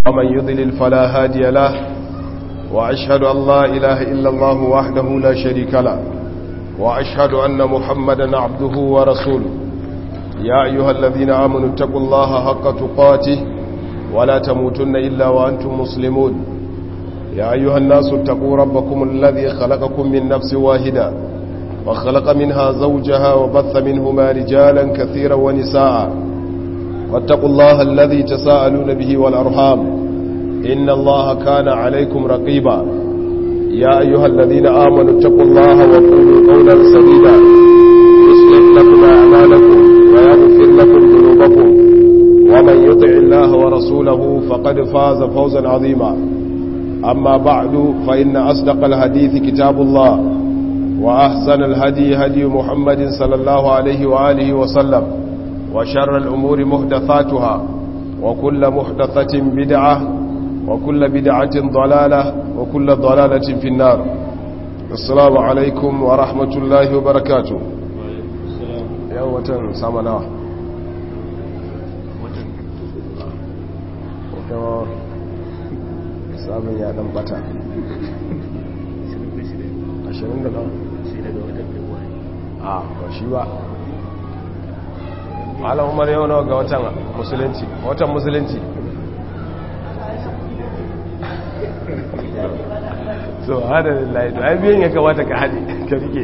ومن يضلل فلا هادي له وأشهد أن لا إله إلا الله وحده لا شريك له وأشهد أن محمدا عبده ورسوله يا أيها الذين آمنوا اتقوا الله حق تقاته ولا تموتن إلا وأنتم مسلمون يا أيها الناس اتقوا ربكم الذي خلقكم من نفس واحدة وخلق منها زوجها وبث منهما رجالا كثيرا ونساء واتقوا الله الذي تساءلون به والأرحام إن الله كان عليكم رقيبا يا أيها الذين آمنوا اتقوا الله وقولوا قولا سديدا يصلح لكم أعمالكم ويغفر لكم ذنوبكم ومن يطع الله ورسوله فقد فاز فوزا عظيما أما بعد فإن أصدق الحديث كتاب الله وأحسن الهدي هدي محمد صلى الله عليه وآله وسلم وشر الأمور محدثاتها وكل محدثة بدعة وكل بدعة ضلالة وكل ضلالة في النار السلام عليكم ورحمة الله وبركاته يوم سامنا sabon ya dan bata 20 da a ba shi ba ala umar yau nawa ga watan musulunci watan musulunci so hada lillahi to ai biyan ya kamata ka haɗe ka rike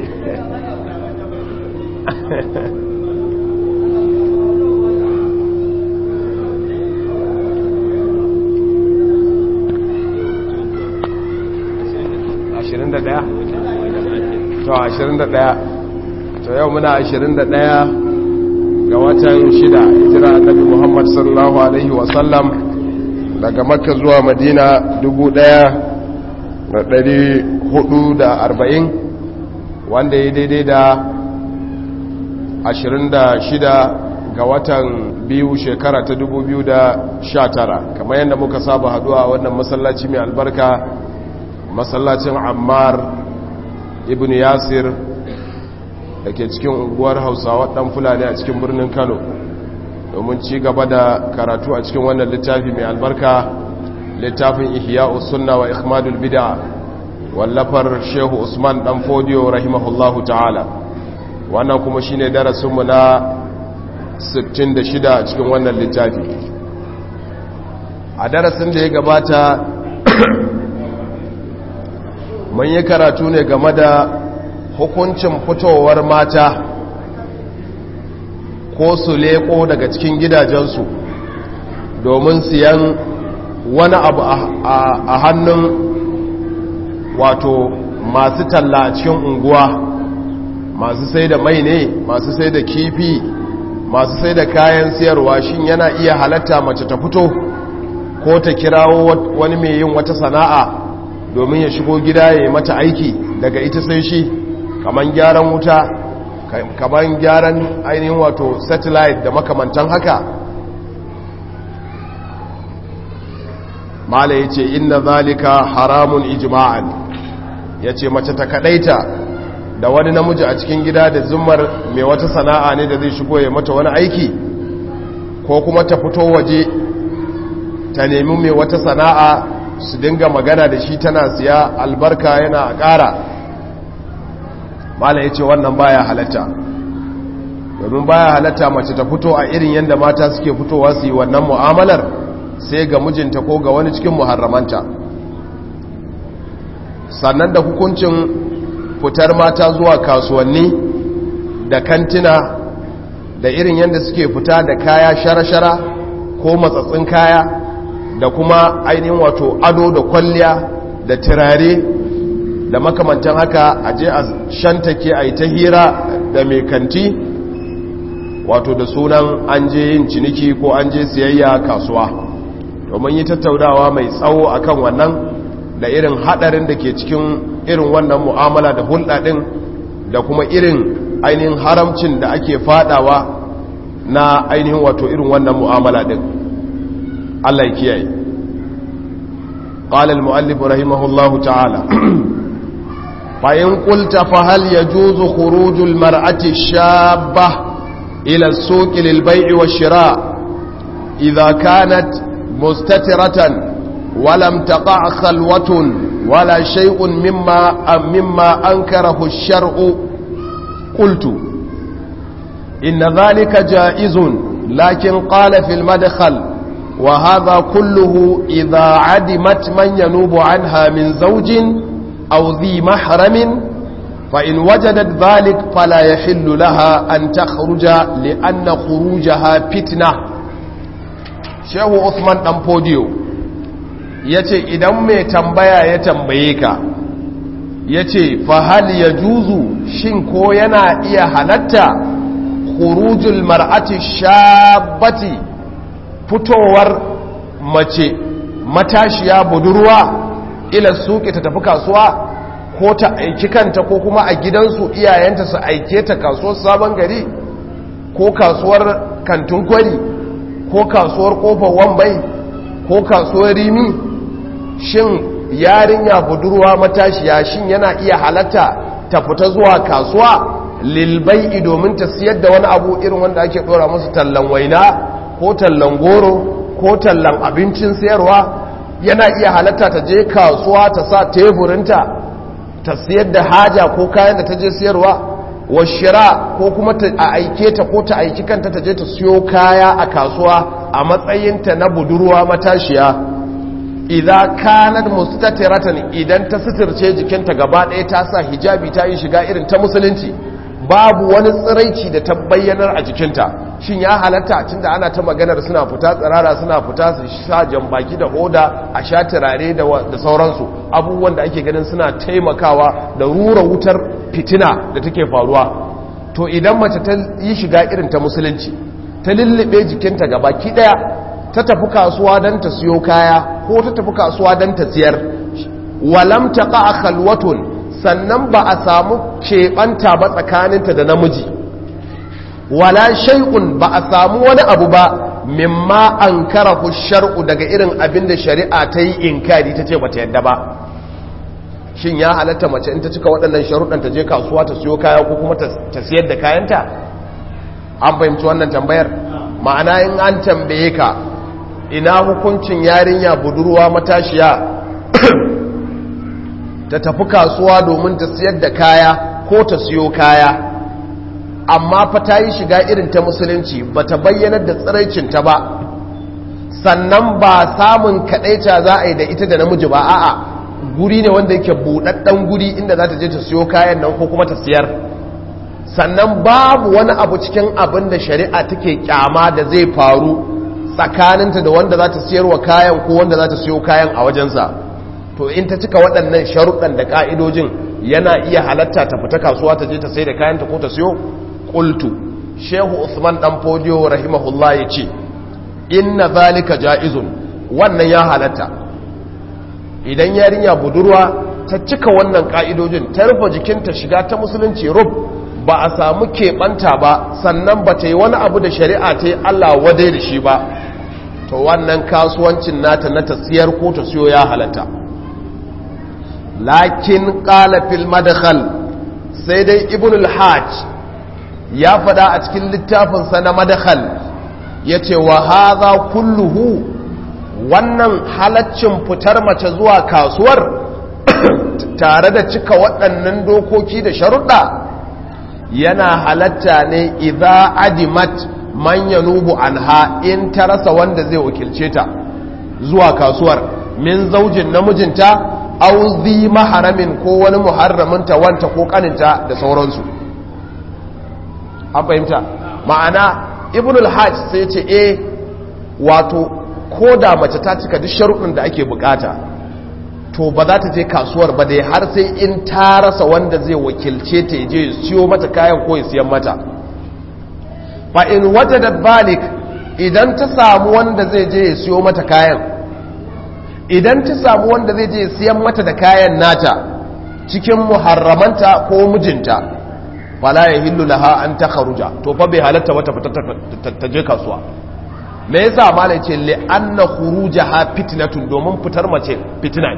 ashirin da ɗaya to ashirin da ɗaya to yau muna ashirin da ɗaya ga watan shida hijira annabi muhammad sallallahu alaihi wasallam daga makka zuwa madina dubu ɗaya da ɗari hudu da arba'in wanda ya daidai da ashirin da shida ga watan biyu shekara ta dubu biyu da sha tara kamar yadda muka saba haduwa a wannan masallaci mai albarka masallacin ammar ibn yasir da ke cikin unguwar hausawa dan fulani a cikin birnin kano domin ci gaba da karatu a cikin wannan littafi mai albarka littafin ihya'u sunna wa ikhmadul bid'a wallafar shehu usman dan fodiyo rahimahullahu ta'ala wannan kuma shine darasinmu na 66 a cikin wannan littafi a darasin da ya gabata mun yi karatu ne game da hukuncin fitowar mata ko su leko daga cikin gidajensu domin siyan wani abu a hannun wato masu talla a cikin unguwa masu sai da mai ne masu sai da kifi masu sai da kayan siyarwa shin yana iya halatta mace ta fito ko ta kirawo wani mai yin wata sana'a domin ya shigo gida ya yi mata aiki daga ita sai shi kaman gyaran wuta kaman gyaran ainihin wato satellite da makamantan haka mala ya ce inna zalika haramun ijma'an ya ce mace ta kadaita da wani namiji a cikin gida da zumar mai wata sana'a ne da zai shigo ya mata wani aiki ko kuma ta fito waje ta nemi mai wata sana'a su dinga magana da shi tana siya albarka yana a ƙara mala ya ce wannan baya halatta domin baya halatta mace ta fito a irin yadda mata suke fitowa su yi wannan mu'amalar sai ga mijinta ko ga wani cikin muharramanta sannan da hukuncin fitar mata zuwa kasuwanni da kantina da irin yadda suke fita da kaya shara-shara ko matsatsin kaya da kuma ainihin wato ado da kwalliya da turare da makamantan haka a je a shantake a yi ta hira da mai kanti wato da sunan an je yin ciniki ko an je siyayya kasuwa domin yi tattaunawa mai tsawo akan wannan da irin hadarin da ke cikin irin wannan mu'amala da hulɗa ɗin da kuma irin ainihin haramcin da ake fadawa na ainihin wato irin wannan mu'amala ɗin Allah ya kiyaye قال المؤلف رحمه الله تعالى فإن قلت فهل يجوز خروج المرأة الشابة إلى السوق للبيع والشراء إذا كانت مستترة ولم تقع خلوة ولا شيء مما مما أنكره الشرع قلت إن ذلك جائز لكن قال في المدخل وهذا كله إذا عدمت من ينوب عنها من زوج أو ذي محرم فإن وجدت ذلك فلا يحل لها أن تخرج لأن خروجها فتنة شيخ عثمان دمبوديو yace idan mai tambaya ya tambaye ka yace fa hal yajuzu shin ko yana iya halatta khurujul mar'ati shabbati fitowar mace matashiya budurwa ila suke ta tafi kasuwa ko ta aiki kanta ko kuma a gidansu iyayenta su aike ta kasuwar sabon gari ko kasuwar kantin kwari ko kasuwar kofar wambai ko kasuwar rimi shin yarinya budurwa matashiya shin yana iya halatta ta fita zuwa kasuwa lilbai'i domin ta siyar da wani abu irin wanda ake dora musu tallan waina ko tallan goro ko tallan abincin sayarwa yana iya halatta ta je kasuwa ta sa teburinta ta siyar da haja ko kayan da ta je siyarwa wa shira ko kuma a aike ta ko ta aiki kanta ta je ta siyo kaya a kasuwa a matsayinta na budurwa matashiya idan kanat mustatiratan idan ta suturce jikinta gaba ɗaya ta sa hijabi ta yi shiga irin ta musulunci babu wani tsiraici da ta bayyanar a jikinta shin ya halatta tunda ana ta maganar suna fita tsirara suna fita su sha jambaki da hoda a sha turare da sauransu abubuwan da ake ganin suna taimakawa da rura wutar fitina da take faruwa to idan mace ta yi shiga irin ta musulunci ta lullube jikinta gabaki daya ta tafi kasuwa don ta siyo kaya ko ta tafi kasuwa don ta siyar walam taqa khalwatun sannan ba a samu keɓanta ba tsakaninta da namiji wala shay'un ba a samu wani abu ba mimma an karahu shar'u daga irin abin da shari'a ta yi inkari ta ce bata yadda ba shin ya halatta mace in ta cika waɗannan sharuɗan ta je kasuwa ta siyo kaya ko kuma ta siyar da kayanta an fahimci wannan tambayar ma'ana in an tambaye ka ina hukuncin yarinya budurwa matashiya ta tafi kasuwa domin ta siyar da kaya ko ta siyo kaya amma fa ta yi shiga irin ta musulunci ba ta bayyanar da tsiraicinta ba sannan ba samun kaɗaita za a yi da ita da namiji ba a'a guri ne wanda yake buɗaɗɗen guri inda za ta je ta siyo kayan nan ko kuma ta siyar sannan babu wani abu cikin abin da shari'a take kyama da zai faru tsakaninta da wanda za ta siyarwa kayan ko wanda za ta siyo kayan a wajensa to in ta cika waɗannan sharuɗan da ƙa'idojin yana iya halatta ta fita kasuwa ta je ta sai da kayanta ko ta siyo ƙultu shehu usman ɗan fodiyo rahimahullah ya ce inna zalika ja'izun wannan ya halatta idan yarinya budurwa ta cika wannan ƙa'idojin ta rufe jikinta shiga ta musulunci rub ba a samu keɓanta ba sannan ba ta yi wani abu da shari'a ta yi allah wadai da shi ba to wannan kasuwancin nata na ta siyar ko ta siyo ya halatta lakin ƙalafil madakhal sai dai ibn al-hajj ya fada a cikin littafinsa na madakhal ya ce wa haza kulluhu wannan halaccin fitar mace zuwa kasuwar tare da cika waɗannan dokoki da sharuɗa yana halatta ne idza adimat man yanubu anha in ta rasa wanda zai wakilce ta zuwa kasuwar min zaujin namijinta auzi maharamin ko wani muharraminta wanta ko kaninta da sauransu an fahimta ma'ana ibn al-hajj sai ce e wato ko da mace ta cika duk sharuɗin da ake bukata to ba za ta je kasuwar ba dai har sai in ta rasa wanda zai wakilce ta je siyo mata kayan ko ya siyan mata fa in wajadat balik idan ta samu wanda zai je ya siyo mata kayan idan ta samu wanda zai je siyan mata da kayan nata cikin muharramanta ko mijinta fala ya hillu laha an ta kharuja to fa bai halatta wata fita ta je kasuwa me yasa malai ce li anna khurujaha fitnatun domin fitar mace fitina ne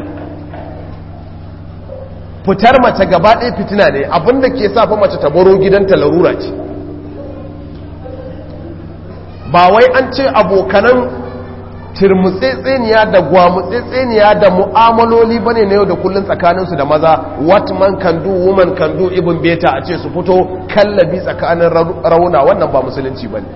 fitar mace gaba ɗaya fitina ne abinda ke sa fa mace ta baro gidanta larura ce ba wai an ce abokanan turmutsetseniya da gwamutsetseniya da mu'amaloli bane na yau da kullun tsakaninsu da maza what man can do woman can do ibn beta a ce su fito kallabi tsakanin rauna wannan ba musulunci bane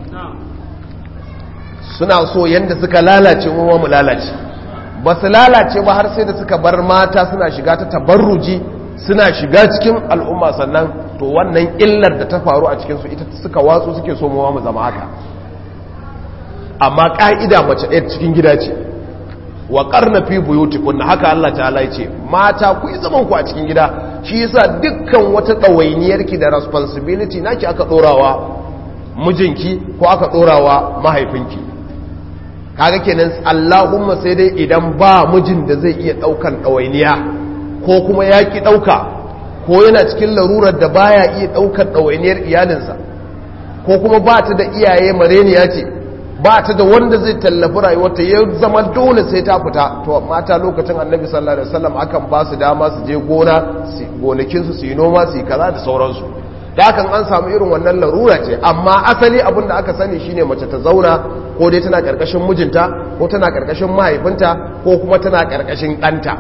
suna so yanda suka lalace mu mu lalace ba su lalace ba har sai da suka bar mata suna shiga ta tabarruji suna shiga cikin al'umma sannan to wannan illar da ta faru a cikinsu ita suka watsu suke so mu mu zama haka amma ƙa'ida mace ɗaya cikin gida ce wa ƙarna fi buyutikun na haka Allah ta'ala ce mata ku yi zaman ku a cikin gida shi yasa dukkan wata ɗawainiyarki da responsibility naki aka ɗorawa mijinki ko aka ɗorawa mahaifinki kaga kenan Allahumma sai dai idan ba mijin da zai iya ɗaukan ɗawainiya ko kuma ya ki ɗauka ko yana cikin larurar da baya iya ɗaukar ɗawainiyar iyalinsa ko kuma ba ta da iyaye mareniya ce ba ta da wanda zai tallafi rayuwarta ya zama dole sai ta fita to mata lokacin annabi sallallahu alaihi wasallam akan ba su dama su je gona gonakinsu su yi noma su yi kaza da sauransu da hakan an samu irin wannan larura ce amma asali abin da aka sani shine mace ta zauna ko dai tana karkashin mijinta ko tana karkashin mahaifinta ko kuma tana karkashin ɗanta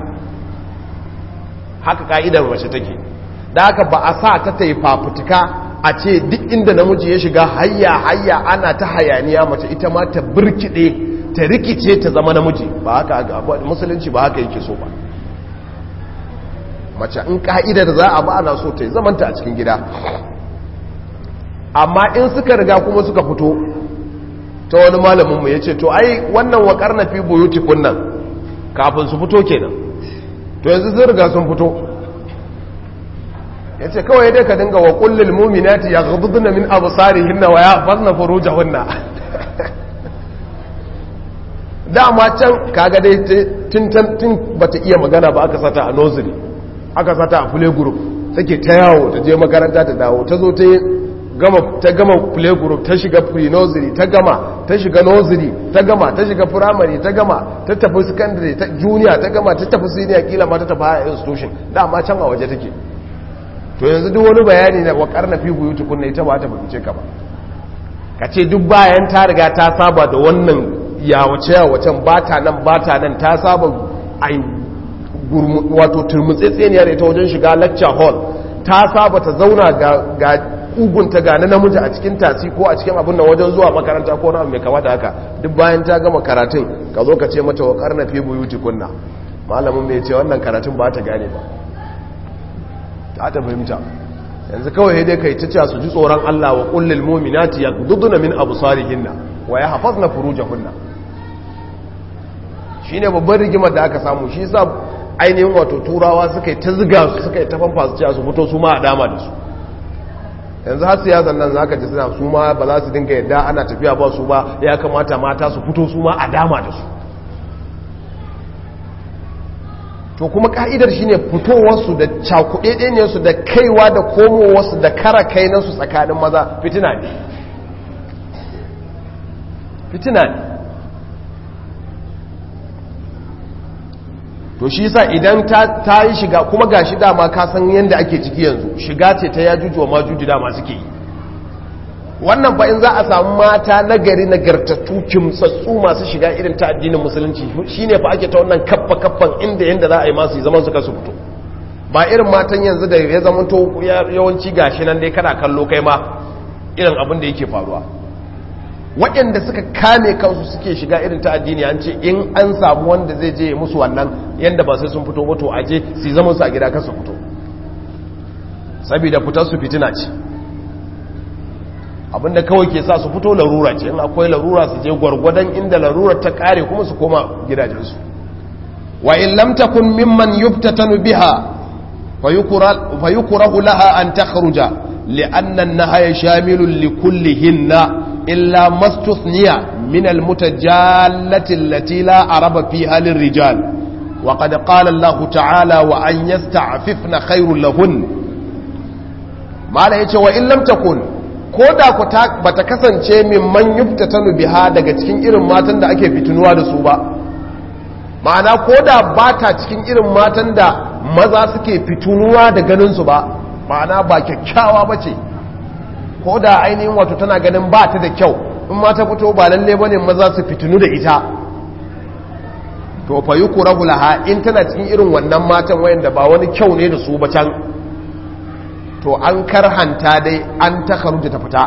haka ka'idar mace take da haka ba a sa ta ta yi fafutuka a ce duk inda namiji ya shiga hayya hayya ana ta hayaniya mace ita ma ta birkide ta rikice ta zama namiji ba haka musulunci ba haka yake so ba mace in ka'idar za a ba ana so ta yi zamanta a cikin gida amma in suka riga kuma suka fito ta wani malaminmu ya ce to ai wannan wakar na fi buyuti kunnan kafin su fito kenan to yanzu sun riga sun fito ya ce kawai dai ka dinga wa kullum muminati ya gudunna min abu tsari hinna wa ya fasna furuja hunna dama can kaga dai tun bata iya magana ba aka sata a nursery aka sata a play group take ta yawo ta je makaranta ta dawo ta zo ta gama ta gama play group ta shiga pre-nursery ta gama ta shiga nursery ta gama ta shiga primary ta gama ta tafi secondary ta junior ta gama ta tafi senior kila ma ta tafi higher institution dama can a waje take to yanzu duk wani bayani na wakar na fi buyu tukunna ita ba ta fahimce ka ba ka ce duk bayan ta riga ta saba da wannan yawace yawacen ba ta nan ba ta nan ta saba a wato turmutsitseniyar ita wajen shiga lecture hall ta saba ta zauna ga kugunta ga na namiji a cikin tasi ko a cikin abin nan wajen zuwa makaranta ko na mai kamata haka duk bayan ta gama karatun ka zo ka ce mata wakar na fi buyu tukunna malamin mai ce wannan karatun ba ta gane ba ta ta fahimta yanzu kawai dai kai ta ce su ji tsoron Allah wa kullil mu'minati yaghdudna min absarihinna wa yahfazna furujahunna shine babban rigimar da aka samu shi yasa ainihin wato turawa suka yi ta ziga su suka yi ta fanfa su ce su fito su ma a dama da su yanzu har siyasan nan zaka ji suna su ma ba za su dinga yadda ana tafiya ba su ba ya kamata mata su fito su ma a dama da su to kuma ka'idar shine fitowarsu da cakuɗeɗeniyarsu da kaiwa da komowarsu da kara kainansu tsakanin maza fitina ne fitina ne to shi yasa idan ta yi shiga kuma ga shi dama ka san yadda ake ciki yanzu shiga ce ta yajuju wa majuju dama suke yi wannan fa in za a samu mata nagari nagartattu kimtsatsu masu shiga irin ta addinin musulunci shine fa ake ta wannan kaffa kaffan inda yanda za a yi masu zaman su kasu fito ba irin matan yanzu da ya zama to yawanci gashi nan dai kana kallo kai ma irin abin da yake faruwa waɗanda suka kame kansu suke shiga irin ta addini an ce in an samu wanda zai je musu wannan yanda ba sai sun fito ba to aje su zama su a gida kasu fito saboda fitar su fitina ce abinda kawai ke sa su fito larura ce in akwai larura su je gwargwadon inda larura ta kare kuma su koma gidajensu wa in lam takun mimman yuftatanu biha fayukrahu laha an takhruja li'anna an-nahya shamilun likullihinna illa mastuthniya min al-mutajallati allati la araba fiha lirrijal wa qad qala Allah ta'ala wa an yasta'fifna khairul lahun mala yace wa in lam takun ko da ku ba ta kasance min man yufta ta biha daga cikin irin matan da ake fitinuwa da su ba ma'ana ko da ba ta cikin irin matan da maza suke fitinuwa da ganinsu ba ma'ana ba kyakkyawa ba ce ko da ainihin wato tana ganin ba ta da kyau in ma ta fito ba lalle ba ne maza su fitinu da ita to fa yukrahu laha in tana cikin irin wannan matan wayanda ba wani kyau ne da su ba can to an karhanta dai an ta kharuja ta fita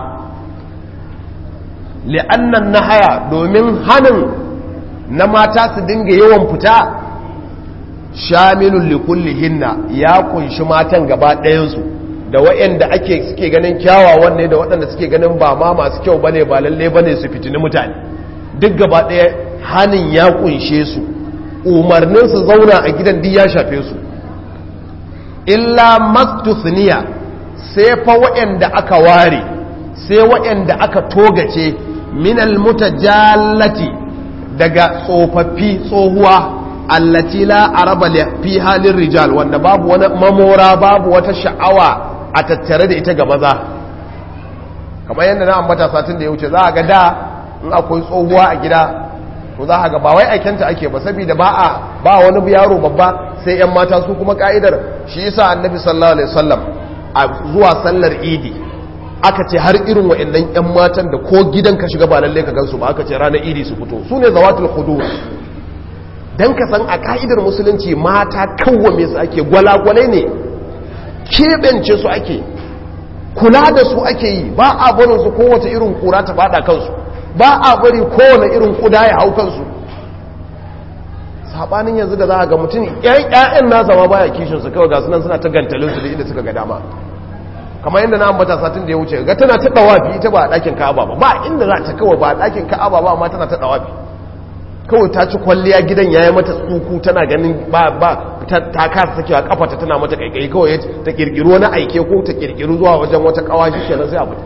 li'annan nahaya domin hanin na mata su dinga yawan fita shamilun likullihinna ya kunshi matan gaba ɗayansu da waɗanda ake suke ganin kyawawan ne da waɗanda suke ganin ba ma masu kyau bane ba lalle bane su fitini mutane duk gaba ɗaya hanin ya kunshe su umarnin su zauna a gidan duk ya shafe su illa mastusniya sai fa waɗanda aka ware sai waɗanda aka togace minal mutajallati daga tsofaffi tsohuwa allati la araba fi halin rijal wanda babu wani mamora babu wata sha'awa a tattare da ita ga maza kamar yadda na ambata satin da ya wuce za a ga da in akwai tsohuwa a gida to za a ga ba wai aikenta ake ba saboda ba a ba wani yaro babba sai yan mata su kuma ka'idar shi yasa annabi sallallahu alaihi wasallam a zuwa sallar idi aka ce har irin wa'annan yan matan da ko gidan ka shiga ba lalle ka gansu ba aka ce ranar idi su fito su ne zawatul khudur dan ka san a ka'idar musulunci mata kawwame su ake gwalagwalai ne keɓance su ake kula da su ake yi ba a barin su kowace irin kura ta fada kansu ba a bari kowane irin kuda ya hau kansu sabanin yanzu da za a ga mutum ƴaƴan nasa ma baya kishin su kawai ga sunan suna ta gantalin su da inda suka ga dama kamar yadda na ambata satin da ya wuce ga tana ta dawafi ita ba a ɗakin ka'aba ba ba inda za ta kawai ba a ɗakin ka'aba ba amma tana ta dawafi kawai ta ci kwalliya gidan ya yi mata tsuku tana ganin ba ba ta kasa sakewa kafata tana mata kaikayi kawai ta kirkiru wani aike ko ta kirkiru zuwa wajen wata kawashi kenan sai abu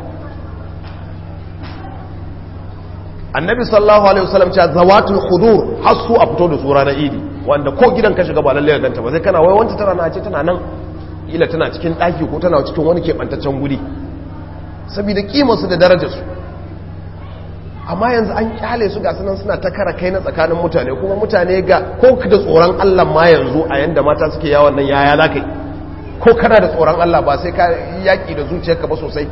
annabi sallallahu alaihi wasallam cewa zawatul khudur har su a fito da su ranar idi wanda ko gidan ka shiga ba lalle ka ganta ba sai kana wai wanta tana na ce tana nan ila tana cikin daki ko tana cikin wani kebantaccen guri saboda kimar su da darajar su amma yanzu an kyale su ga sunan suna ta kara kai na tsakanin mutane kuma mutane ga ko da tsoron Allah ma yanzu a yanda mata suke yawon nan yaya za ka yi ko kana da tsoron Allah ba sai ka yaƙi da zuciyarka ba sosai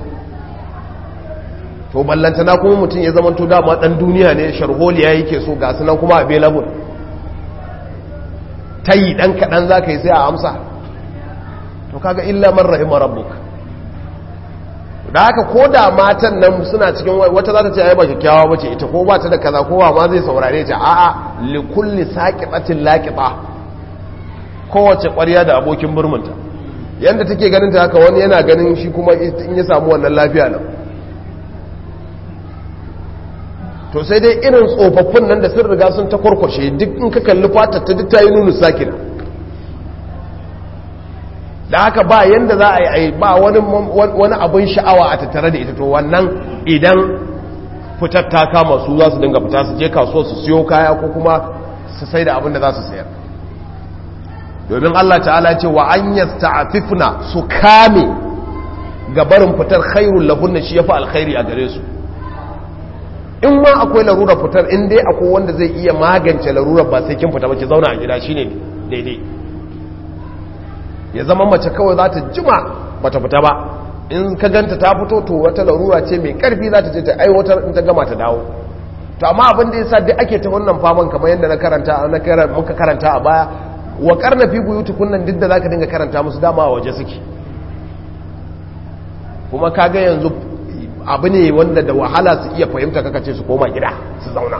to ballantana kuma mutum ya zama to dama dan duniya ne sharholiya yake so ga sunan kuma available ta yi dan kaɗan za ka yi sai a amsa to kaga illa man rahima rabbuka da haka ko da matan nan suna cikin wata za ta ce ai ba kyakkyawa ba ce ita ko ba ta da kaza kowa ma zai saurare ta a'a li kulli saqibatin laqiba kowace ƙwarya da abokin burmunta yanda take ganin ta haka wani yana ganin shi kuma in ya samu wannan lafiya nan to sai dai irin tsofaffin nan da sun riga sun ta kwarkwashe duk in ka kalli fatar ta duk ta yi nunu sakina da haka ba yanda za a yi ba wani abin sha'awa a tattare da ita to wannan idan fitar ta kama su za su dinga fita su je kasuwa su siyo kaya ko kuma su sai da abin da za su sayar domin Allah ta'ala ce wa an yasta'afifna su kame gabarin fitar khairul lahunna shi yafi alkhairi a gare su in ma akwai larurar fitar in dai akwai wanda zai iya magance larurar ba sai kin fita ba ki zauna a gida shine daidai ya zama mace kawai za ta jima bata fita ba in ka ganta ta fito to wata larura ce mai karfi za ta je ta aiwatar in ta gama ta dawo to amma abin da yasa duk ake ta wannan faman kamar yadda na karanta na karanta muka karanta a baya wa karna fi buyuti kunnan duk da zaka dinga karanta musu dama a waje suke kuma kaga yanzu abu ne wanda da wahala su iya fahimta kaka ce su koma gida su zauna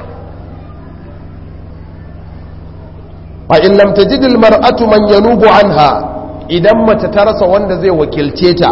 fa in lam tajid al mar'atu man yanubu anha idan mace ta rasa wanda zai wakilce ta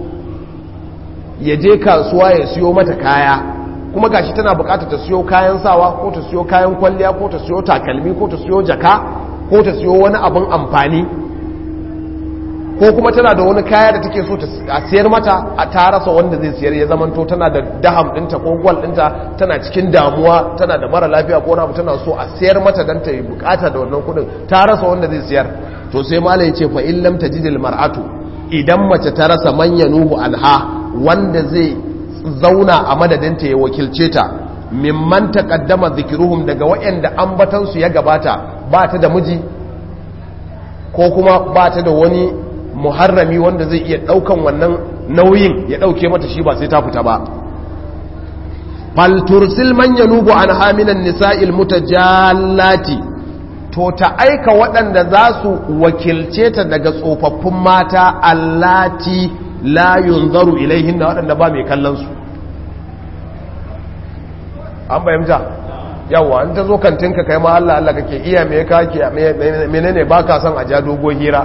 ya je kasuwa ya siyo mata kaya kuma gashi tana bukatar ta siyo kayan sawa ko ta siyo kayan kwalliya ko ta siyo takalmi ko ta siyo jaka ko ta siyo wani abin amfani ko kuma tana da wani kaya da take so a siyar mata a ta rasa wanda zai siyar ya zamanto tana da daham dinta ko gwal dinta tana cikin damuwa tana da mara lafiya ko na tana so a siyar mata don ta yi bukata da wannan kudin ta rasa wanda zai siyar to sai malai ya ce fa in lam tajidil mar'atu idan mace ta rasa manya nuhu anha wanda zai zauna a madadinta ya wakilce ta mimman taqaddama dhikruhum daga waɗanda ambatan su ya gabata ba ta da miji ko kuma ba ta da wani muharrami wanda zai iya daukan wannan nauyin ya dauke mata shi ba sai ta fita ba fal tursil man yanubu anha minan nisa'il mutajallati to ta aika waɗanda za su wakilce ta daga tsofaffin mata allati la yunzaru ilaihin da waɗanda ba mai kallon su an bayyanta yawa an ta zo kantinka kai ma Allah Allah kake iya me kake menene ba ka son a ja dogon hira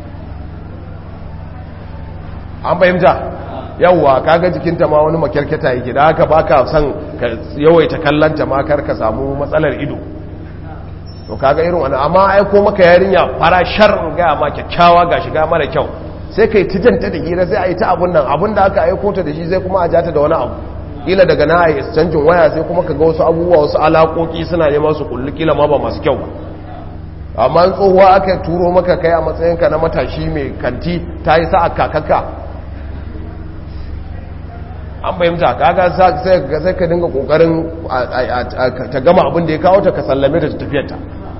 an bayyanta yawa kaga jikinta ma wani makyarketa yake da haka ba ka son ka yawaita kallanta ma kar ka samu matsalar ido to kaga irin wani amma aiko maka yarinya fara shar ga ma kyakkyawa ga shiga mara kyau sai kai tijanta da hira sai a yi ta abun nan abun da aka aiko ta da shi sai kuma a jata da wani abu kila daga na yi canjin waya sai kuma ka ga wasu abubuwa wasu alaƙoƙi suna neman su kulli kila ma ba masu kyau ba amma tsohuwa aka turo maka kai a matsayinka na matashi mai kanti ta yi sa'a kakaka an fahimta kaga sai ka dinga kokarin ta gama abin da ya kawo ta ka sallame ta tafiyarta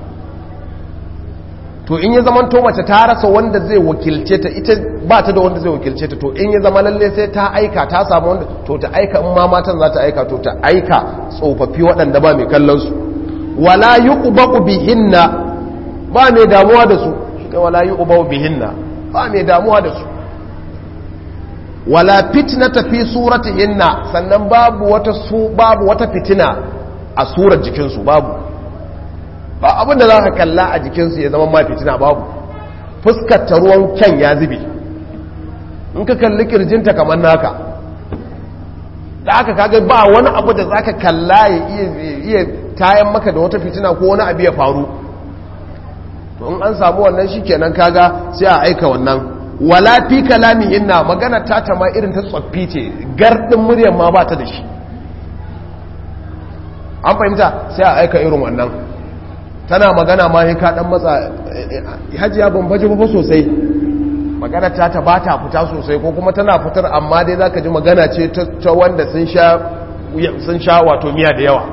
to in ya zama to mace ta rasa wanda zai wakilce ta ita ba ta da wanda zai wakilce ta to in ya zama lalle sai ta aika ta samu wanda to ta aika in ma matan za ta aika to ta aika tsofaffi waɗanda ba mai kallon su wala yuqbaqu bihinna ba mai damuwa da su shi wala yuqbaqu bihinna ba mai damuwa da su wala fitnata fi suratihinna sannan babu wata su babu wata fitina a surar jikinsu babu ba abin da za ka kalla a jikinsu ya zama ma fitina babu fuskar ta ruwan kyan ya zube in ka kalli kirjinta kamar naka da aka kaga ba wani abu da za ka kalla ya iya tayan maka da wata fitina ko wani abu ya faru to in an samu wannan shi kenan kaga sai a aika wannan wala fi kalami inna magana ta ma irin ta tsoffi ce gardin muryar ma ba ta da shi an fahimta sai a aika irin wannan tana magana ma ka dan matsa hajiya ban baje ba sosai magana ta ta bata fita sosai ko kuma tana fitar amma dai zaka ji magana ce ta wanda sun sha sun sha wato miya da yawa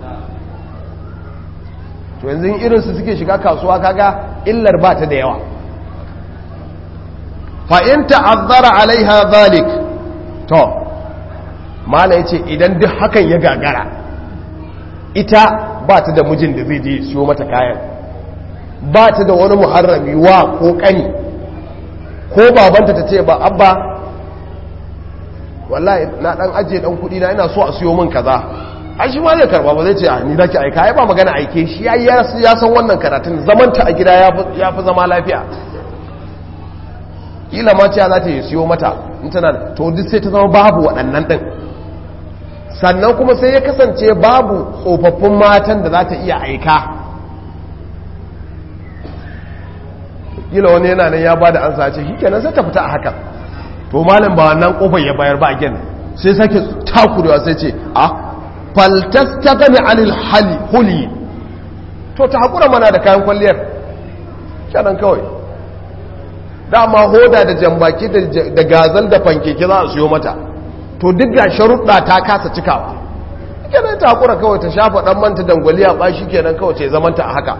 to yanzu irin su suke shiga kasuwa kaga illar ba ta da yawa fa in ta'azzara alaiha zalik to mala yace idan duk hakan ya gagara ita ba ta da mijin da zai je siyo mata kayan ba ta da wani muharrami wa ko kani ko babanta ta ce ba abba wallahi na dan ajiye dan kudi na ina so a siyo min kaza ai shi ma zai karba ba zai ce a ni zaki aika ai ba magana aike shi ya ya san wannan karatun zaman ta a gida ya fi zama lafiya kila ma ce za ta yi siyo mata in tana to duk sai ta zama babu waɗannan ɗin sannan kuma sai ya kasance babu tsofaffin matan da za ta iya aika kila wani yana nan ya ba da ansa ce shi kenan sai ta fita a hakan to malam ba wannan kofar ya bayar ba a sai sake takurewa sai ce a faltas ta gani anil hali huli to ta haƙura mana da kayan kwalliyar kenan kawai dama hoda da jambaki da gazal da fankeke za a siyo mata to duk ga sharuɗa ta kasa cikawa kenan ta haƙura kawai ta shafa ɗan manta dangwaliya ba shi kenan kawai ce zamanta a haka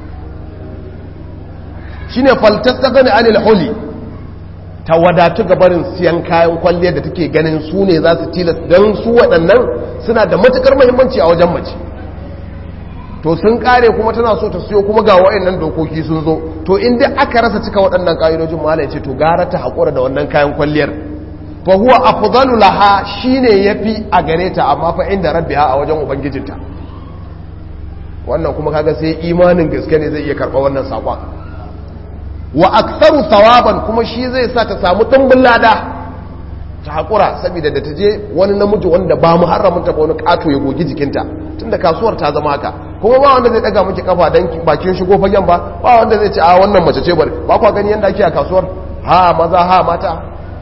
shi ne faltas ta gani anil huli ta wadatu gabarin siyan kayan kwalliyar da take ganin su ne za su tilas don su waɗannan suna da matuƙar muhimmanci a wajen mace to sun kare kuma tana so ta siyo kuma ga waɗannan dokoki sun zo to inda aka rasa cika waɗannan ƙa'idojin ma ce to gara ta haƙura da wannan kayan kwalliyar fa huwa afdalu laha shine yafi a gare ta amma fa inda rabbiha a wajen ubangijinta wannan kuma kaga sai imanin gaske ne zai iya karɓa wannan saƙon wa aktsaru thawaban kuma shi zai sa ta samu dimbin lada ta haƙura saboda da ta je wani namiji wanda ba mu haramun ta ba wani ƙato ya gogi jikinta tunda kasuwar ta zama haka kuma ba wanda zai daga miki kafa dan bakin shigo fagen ba ba wanda zai ce a wannan mace ce bari ba kwa gani yanda ake a kasuwar ha maza ha mata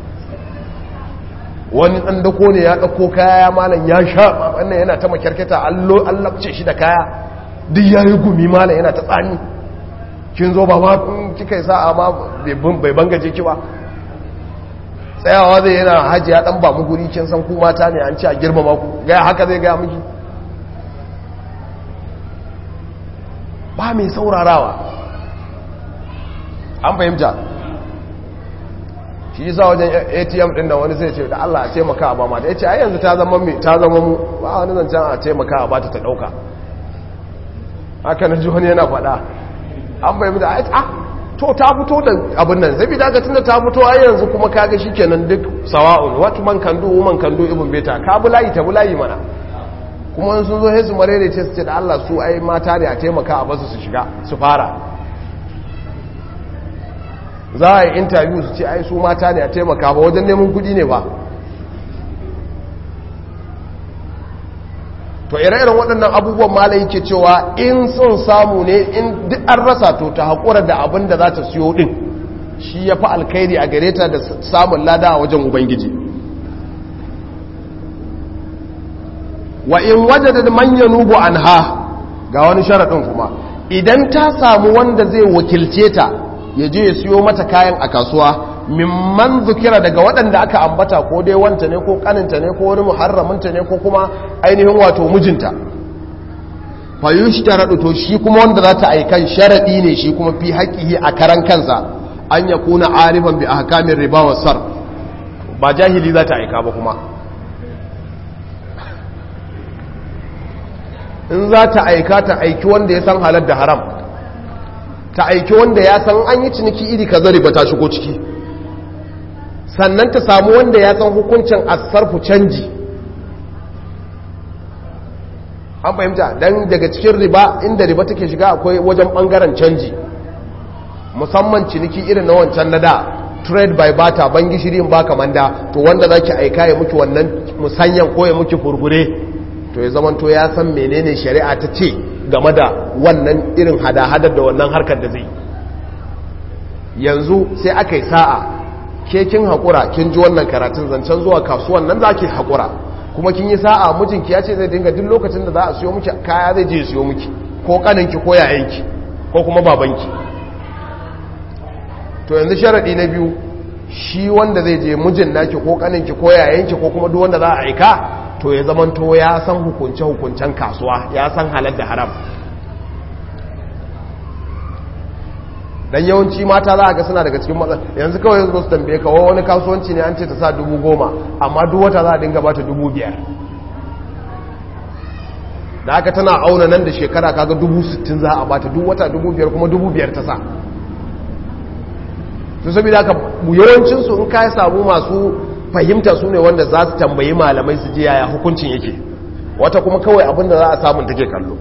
wani dan dako ne ya dauko kaya ya malam ya sha wannan yana ta makyarketa allo allabce shi da kaya duk yayi gumi malam yana ta tsani kin zo ba ma kika sa'a ma bai bangaje ki ba tsayawa zai yana hajji ya dan ba mu guri kin san ku mata ne an ci a girmama ku ga haka zai ga miki ba mai saurarawa an fahimta shi yasa wajen atm din da wani zai ce da Allah a taimaka a ba ma da ya ce ai yanzu ta zama mai ta zama mu ba wani zancen a taimaka a bata ta dauka haka na ji wani yana faɗa an bai da a to ta fito da abin nan sai bida ga tunda ta fito ai yanzu kuma kaga shikenan duk sawa'un what man can do woman can do ibn beta ka bulayi ta bulayi mana kuma sun zo sai su marere ce su ce da Allah su ai mata ne a taimaka a basu su shiga su fara za a yi interview su ce ai su mata ne a taimaka ba wajen neman kudi ne ba to ire-iren waɗannan abubuwan malai yake cewa in sun samu ne in duk an rasa to ta haƙura da abin da za ta siyo ɗin shi ya fi alkhairi a gare ta da samun lada a wajen ubangiji wa in waje da manyan nubu an ha ga wani sharaɗin kuma idan ta samu wanda zai wakilce ta ya je ya siyo mata kayan a kasuwa mimman zukira daga waɗanda aka ambata ko dai wanta ne ko kaninta ne ko wani muharraminta ne ko kuma ainihin wato mijinta fayush ta raɗu to shi kuma wanda za ta aikan sharaɗi ne shi kuma fi haƙihi a karan kansa an ya kuna arifan bi a hakamin riba wa sar ba jahili za ta aika ba kuma in za ta aika ta aiki wanda ya san halar da haram ta aiki wanda ya san an yi ciniki iri kaza riba ta shigo ciki sannan ta samu wanda ya san hukuncin asarfu canji an fahimta don daga cikin riba inda riba take shiga akwai wajen bangaren canji musamman ciniki irin na wancan na da trade by barter ban gishiri in baka manda to wanda zaki aika ya muki wannan musanyan ko ya muki furfure to ya zaman to ya san menene shari'a ta ce game da wannan irin hada-hadar da wannan harkar da zai yanzu sai aka yi sa'a ke kin haƙura kin ji wannan karatun zancen zuwa kasuwan nan za ki haƙura kuma kin yi sa'a mijinki ya ce zai dinga duk lokacin da za a siyo miki kaya zai je siyo miki ko kaninki ko yayanki ko kuma babanki to yanzu sharaɗi na biyu shi wanda zai je mijin naki ko kaninki ko yayanki ko kuma duk wanda za a aika to ya zaman to ya san hukunce-hukuncen kasuwa ya san halar da haram dan yawanci mata za a ga suna daga cikin matsala yanzu kawai yanzu su tambaye ka wani kasuwanci ne an ce ta sa dubu goma amma duk wata za a dinga bata dubu biyar da aka tana auna nan da shekara kaga dubu sittin za a bata duk wata dubu biyar kuma dubu biyar ta sa su saboda haka yawancinsu in ka samu masu fahimta su ne wanda za su tambayi malamai su je yaya hukuncin yake wata kuma kawai abinda za a samun take kallo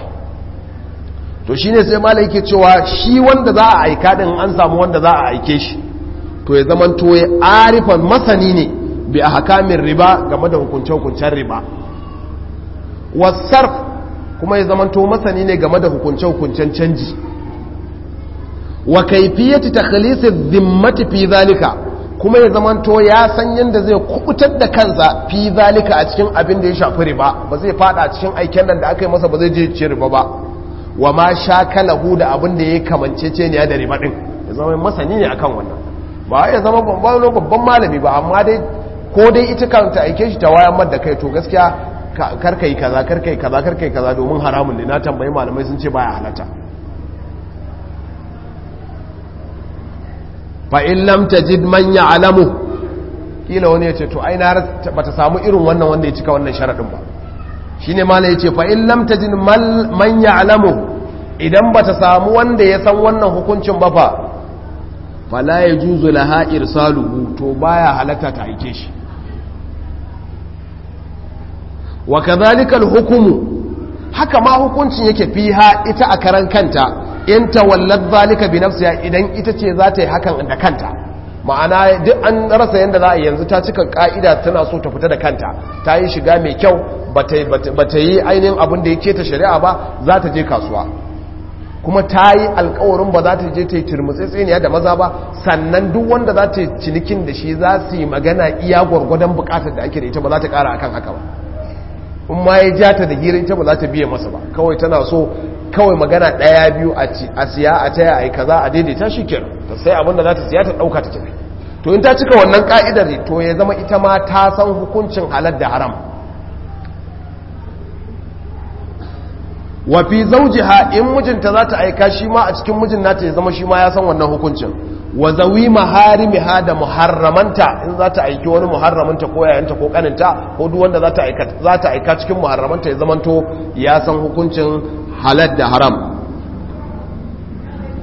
to shi ne sai malai yake cewa shi wanda za a aika din an samu wanda za a aike shi to ya zaman to ya arifan masani ne bi a hakamin riba game da hukunce-hukuncen riba wasarf kuma ya zaman to masani ne game da hukunce-hukuncen canji wa kaifiyati takhlisi dhimmati fi zalika kuma ya zamanto ya san yadda zai kubutar da kansa fi zalika a cikin abin da ya shafi riba ba zai fada a cikin aiken nan da aka yi masa ba zai je ci riba ba wa ma sha kalahu da abin da ya kamance ce ne da riba din ya zama masani ne akan wannan ba ya zama babban babban malami ba amma dai ko dai ita kanta aike shi ta wayan mar da kai to gaskiya karka yi kaza karka yi kaza karka yi kaza domin haramun ne na tambayi malamai sun ce baya halatta fa'in lam ta jid manya alamu ƙila wani ya ce to ai na ba ta samu irin wannan wanda ya cika wannan sharaɗin ba shi ne mala ya ce fa'in lam ta jid manya alamu idan ba ta samu wanda ya san wannan hukuncin ba fa fala ya juzu laha irsaluhu to baya halatta ta aike shi wa kadhalika hukumu haka ma hukuncin yake fiha ita a karan kanta in tawallat zalika bi nafsiha idan ita ce za ta yi hakan da kanta ma'ana duk an rasa yanda za a yanzu ta cika ka'ida tana so ta fita da kanta ta yi shiga mai kyau ba ta yi ainihin abin da yake ta shari'a ba za ta je kasuwa kuma ta yi alkawarin ba za ta je ta yi turmutsitsiniya da maza ba sannan duk wanda za ta yi cinikin da shi za su yi magana iya gwargwadon bukatar da ake da ita ba za ta kara akan haka ba in ma ya ja ta da hira ita ba za ta biye masa ba kawai tana so kawai magana ɗaya biyu a siya a taya a yi kaza a daidaita shi kenan ta sai abinda za ta siya ta ɗauka ta tafi to in ta cika wannan ka'idar to ya zama ita ma ta san hukuncin halar da haram wafi zaujiha in mijinta za ta aika shi ma a cikin mijin nata ya zama shi ma ya san wannan hukuncin wa zawi maharimiha da muharramanta in za ta aiki wani muharramanta ko yayanta ko kaninta ko duk wanda za ta aika cikin muharramanta ya zamanto ya san hukuncin halal da haram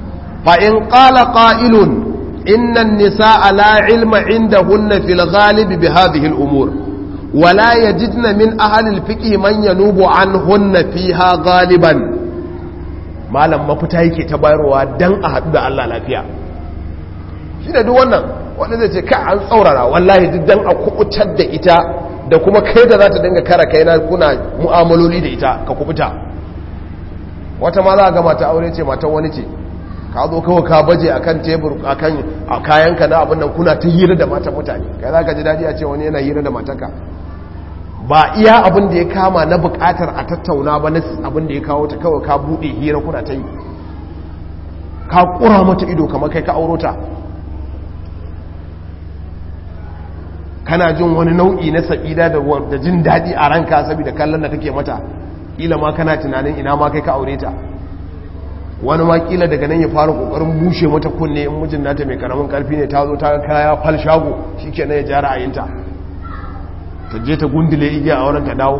fa in qala qa'ilun inna an-nisaa la ilma indahunna fil ghalib bi hadhihi al-umur wa la yajidna min ahli al-fiqh man yanubu anhunna fiha ghaliban malam mafita yake ta bayarwa dan a haɗu da Allah lafiya shi da duk wannan wanda zai ce ka an tsaurara wallahi duk dan a kubutar da ita da kuma kai da za ta dinga kara kai na kuna mu'amaloli da ita ka kubuta wata ma za a ga mata aure ce matan wani ce ka zo kawai ka baje akan tebur akan a kayanka na abin nan kuna ta hira da matan mutane kai za ka ji daɗi a ce wani yana hira da matanka ba iya abin da ya kama na bukatar a tattauna ba na abin da ya kawo ta kawai ka buɗe hira kuna ta yi ka ƙura mata ido kamar kai ka auro ta kana jin wani nau'i na sa'ida da jin daɗi a ranka saboda kallon da kake mata ƙila ma kana tunanin ina ma kai ka aure ta wani ma ƙila daga nan ya fara ƙoƙarin bushe mata kunne in mijin nata mai ƙaramin ƙarfi ne ta zo ta kaya fal shago shi ke ya ja ra'ayinta ta je ta gundule igiya a wurin ta dawo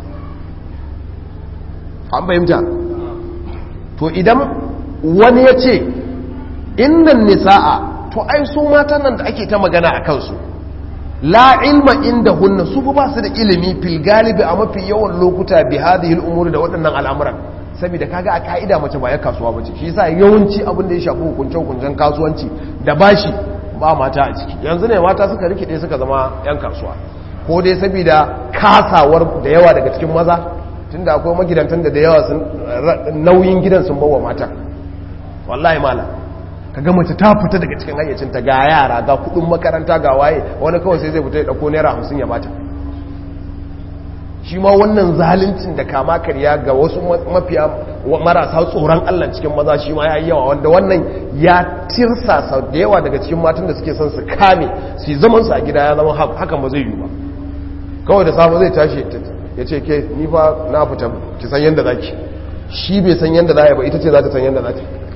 an fahimta to idan wani ya ce innan nisa'a to ai su matan nan da ake ta magana a kansu la ilma inda hunna su ba su da ilimi fil galibi a mafi yawan lokuta bi hadhihi al da waɗannan al'amuran saboda kaga a ka'ida mace ba ya kasuwa bace shi yasa yawanci abin da ya shafi hukunce hukuncen kasuwanci da bashi ba mata a ciki yanzu ne mata suka rikide suka zama yan kasuwa ko dai saboda kasawar da yawa daga cikin maza tunda akwai magidantan da da yawa sun nauyin gidan sun bawa mata wallahi malam kaga mace ta fita daga cikin hayyacinta ga yara ga kudin makaranta ga waye wani kawai sai zai fita ya dauko naira hamsin ya bata shi ma wannan zaluncin da kama karya ga wasu mafiya marasa tsoron Allah cikin maza shi ma ya yi yawa wanda wannan ya tirsasa da yawa daga cikin matan da suke son su kame su yi zaman su a gida ya zama hakan ba zai yi ba kawai da safe zai tashi ya ce ke ni fa na fita ki san yadda zaki shi bai san yadda za ba ita ce za ta san yadda za ta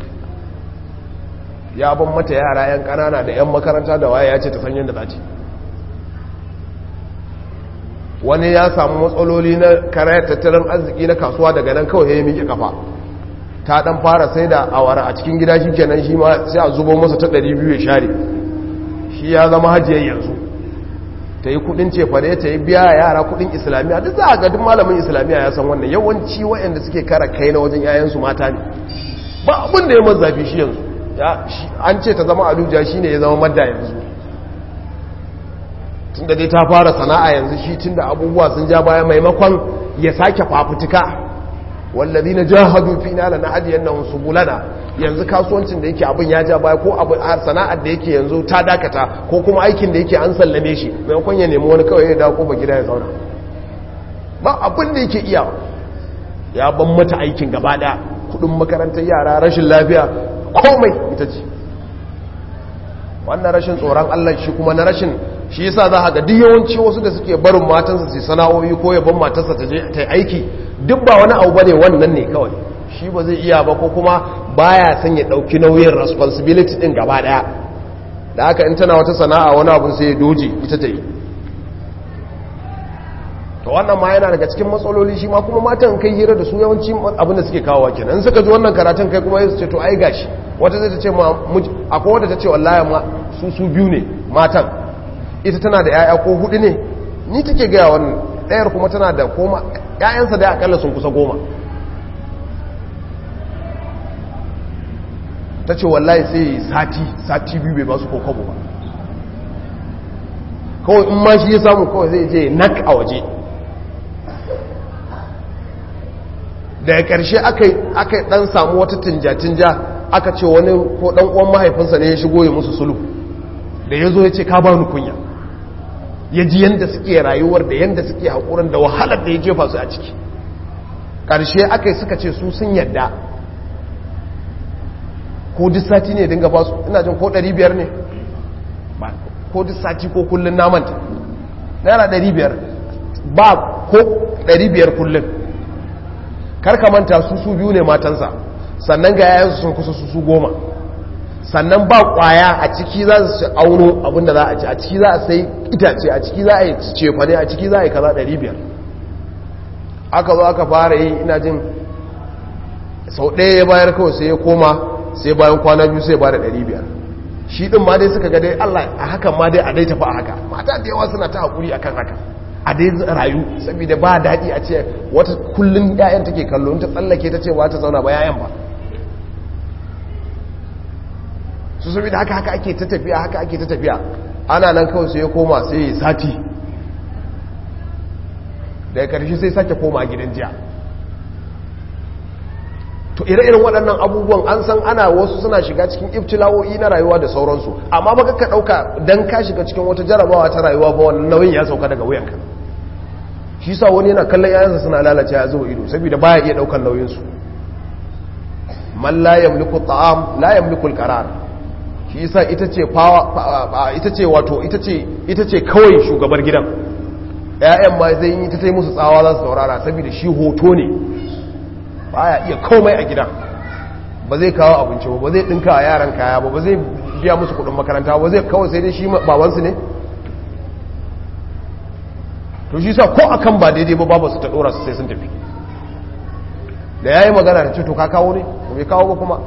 ya ban mata yara 'yan kanana da 'yan makaranta da waye ya ce ta san yadda za ta wani ya samu matsaloli na karayar tattalin arziki na kasuwa daga nan kawai ya miƙe kafa ta dan fara sai da awara a cikin gida shi kenan shi ma sai a zubo masa ta 200 ya share shi ya zama hajiyar yanzu ta yi kudin cefane ta yi biya yara kudin islamiyya duk za a ga duk malamin islamiyya ya san wannan yawanci waɗanda suke kara kai na wajen yayansu mata ne ba abin da ya mazafi shi yanzu an ce ta zama aluja shi ne ya zama madda yanzu tun da dai ta fara sana'a yanzu shi tun da abubuwa sun ja baya maimakon ya sake fafutuka wallazi na jahadu fi na lana hajiyar nan su bulana yanzu kasuwancin da yake abin ya ja baya ko sana'ar da yake yanzu ta dakata ko kuma aikin da yake an sallame shi maimakon ya nemi wani kawai ya dawo ko ba gida ya zauna ba abin da yake iya ya ban mata aikin gaba daya kudin makarantar yara rashin lafiya komai ita ce wannan rashin tsoron Allah shi kuma na rashin shi yasa za a ga duk yawanci wasu da suke barin matansa su sana'o'i ko ya ban matarsa ta je ta aiki duk ba wani abu bane wannan ne kawai shi ba zai iya ba ko kuma baya son ya dauki nauyin responsibility din gaba daya da haka in tana wata sana'a wani abu sai ya doje ita ta yi to wannan ma yana daga cikin matsaloli shi ma kuma matan kai hira da su yawanci abin da suke kawo kenan in suka ji wannan karatun kai kuma su ce to ai gashi wata zai ta ce ma akwai wata ta ce wallahi ma su su biyu ne matan ita tana da yaya ko hudu ne ni take gaya wannan ɗayar kuma tana da koma yayansa da akalla sun kusa goma ta ce wallahi sai sati sati biyu bai ba su kokobo ba kawai in ma shi ya samu kawai zai je nak a waje daga ƙarshe aka ɗan samu wata tinja-tinja aka ce wani ko ɗan uwan mahaifinsa ne ya shigo ya musu sulu da ya zo ya ce ka ba ni kunya ya ji yadda suke rayuwar da yadda suke haƙurin da wahalar da ya jefa su a ciki ƙarshe aka yi suka ce su sun yadda ko duk sati ne dinga ba su ina jin ko 500 ne ba ko duk sati ko kullum namanta naira 500 ba ko 500 kullum karka manta su su biyu ne matansa sannan ga yayansu sun kusa su su goma sannan ba kwaya a ciki za su auno abinda za a ci a ciki za a sai itace a ciki za a yi cefane a ciki za a yi kaza 500 aka zo aka fara yi ina jin sau ɗaya ya bayar kawai sai ya koma sai bayan kwana biyu sai ba da 500 shi din ma dai suka ga dai Allah a hakan ma dai a dai tafi a haka mata da yawa suna ta hakuri akan haka a dai rayu saboda ba daɗi a ce wata kullun ƴaƴan take kallo in ta tsallake ta ce ba ta zauna ba ƴaƴan ba su saboda haka haka ake ta tafiya haka ake ta tafiya ana nan kawai sai ya koma sai ya sati daga karshe sai sake koma gidan jiya to ire-iren waɗannan abubuwan an san ana wasu suna shiga cikin ibtilawoyi na rayuwa da sauransu amma ba ka ɗauka don ka shiga cikin wata jarabawa ta rayuwa ba wannan nauyin ya sauka daga wuyanka shi sa wani yana kallon yayansa suna lalace ya zuwa ido saboda baya iya ɗaukar nauyinsu man la yamliku ta'am la yamliku al-qarar shi yasa ita ce ita ce wato ita ce ita ce kawai shugabar gidan ƴaƴan ma zai yi ta tai musu tsawa za su saurara saboda shi hoto ne baya iya komai a gidan ba zai kawo abinci ba ba zai dinka a yaran kaya ba ba zai biya musu kudin makaranta ba zai kawai sai dai shi babansu ne to shi sa ko akan ba daidai ba babu su ta dora su sai sun tafi da yayi magana da ce to ka kawo ne ba bai kawo ba kuma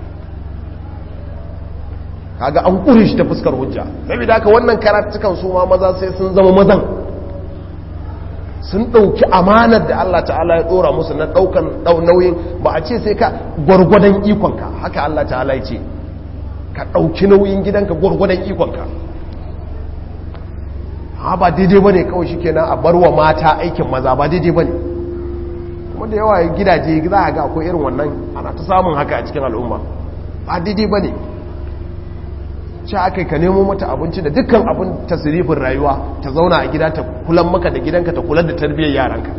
kaga an kure shi ta fuskar hujja saboda haka wannan karatukan su ma maza sai sun zama mazan sun ɗauki amanar da Allah ta'ala ya ɗora musu na ɗaukan nauyin ba a ce sai ka gwargwadon ikonka haka Allah ta'ala ya ce ka ɗauki nauyin gidanka gwargwadon ikonka ha ba daidai ba ne kawai shi kenan a bar wa mata aikin maza ba daidai ba ne kuma da yawa gidaje za a ga akwai irin wannan ana ta samun haka a cikin al'umma ba daidai ba ne ce aka ka nemo mata abinci da dukkan abin tasirifin rayuwa ta zauna a gida ta kulan maka da gidanka ta kulan da tarbiyyar yaranka